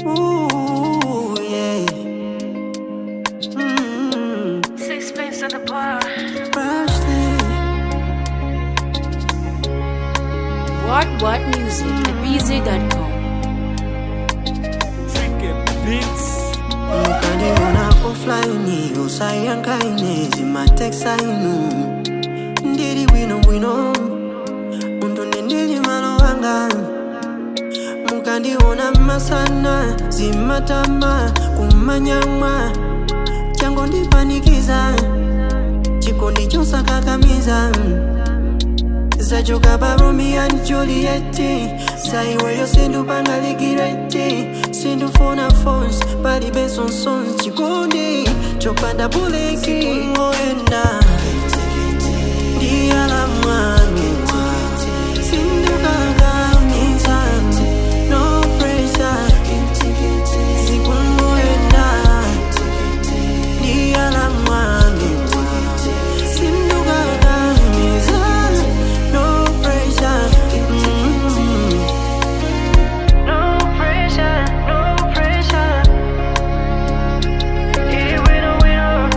Ooh, yeah. Mm, Sixpence at the bar. Rushdie. What What Music at BZ.com. mukaniona offline usayankaine zimateksainu ndili bwinobwino undune ndili malo anga mukandiona masana zimatama kumanyamwa chango ndipanikiza chikondi chosakakamiza zachoka pa romeo and juliet saiweyo sindupangaligireti sindufuna fons palibe sonsons chikondi chopanda buleki ngoenda ndiyala mwanua sindukakamiza no pressure zikungoenda ndiyala mwanua sindukakamiza no pressure mm No pressure, no pressure. It winner, winner.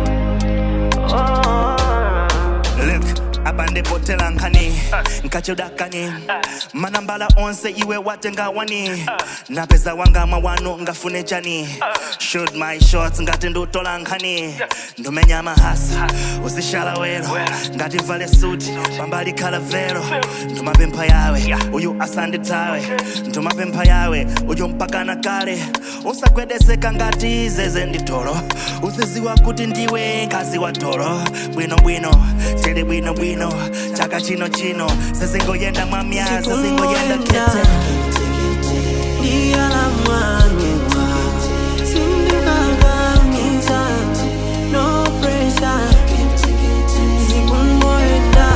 Oh. Look, abande potela nkani nkachudakani manambala onse iwe watenga wani napeza wanga mawano ngafune chani shoot my shots ngati ndutola nkhani ndumenya mahasa uzishala wero ngati mvale suti pambali khala vero ndumapempha yawe uyu asanditawe ndumapempha yawe uyu mpakana kale usagwedeseka ngati zeze nditolo uziziwa kuti ndiwe nkazi wa tolo bwinobwino tili bwinobwino chaka chino chino sezingoyenda mwamya sezingoyenda kete ndiyala mwanua sindukakamiza no pressure zikungoenda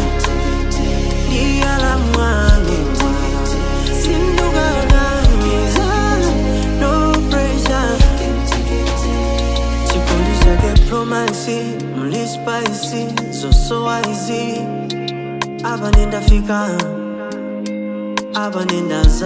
ndiyala mwanua sindukakamiza no pressure chikondi chake promansi mlispaisi zosowaizi apa nendafika apa nendaza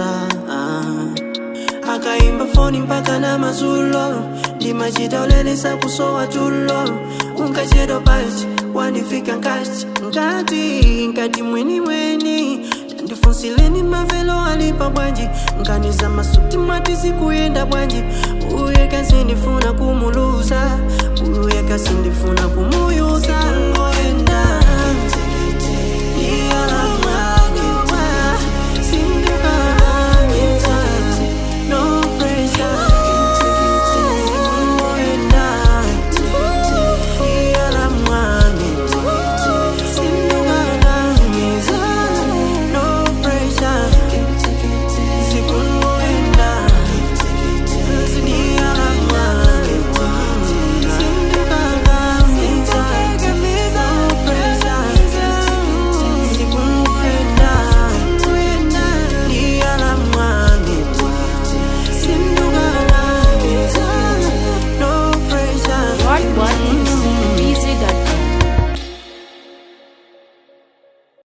akaimba foni mpaka na mazulo ndimachita ulelesa kusowa tulo unkachedwa pachi wanifika nkati nkati nkati mweni mweni tandifunsileni mavelo alipa bwanji nkaniza masuti mwati zikuyenda bwanji uye kasindifuna kumuluza uye kasindifuna kumuyuza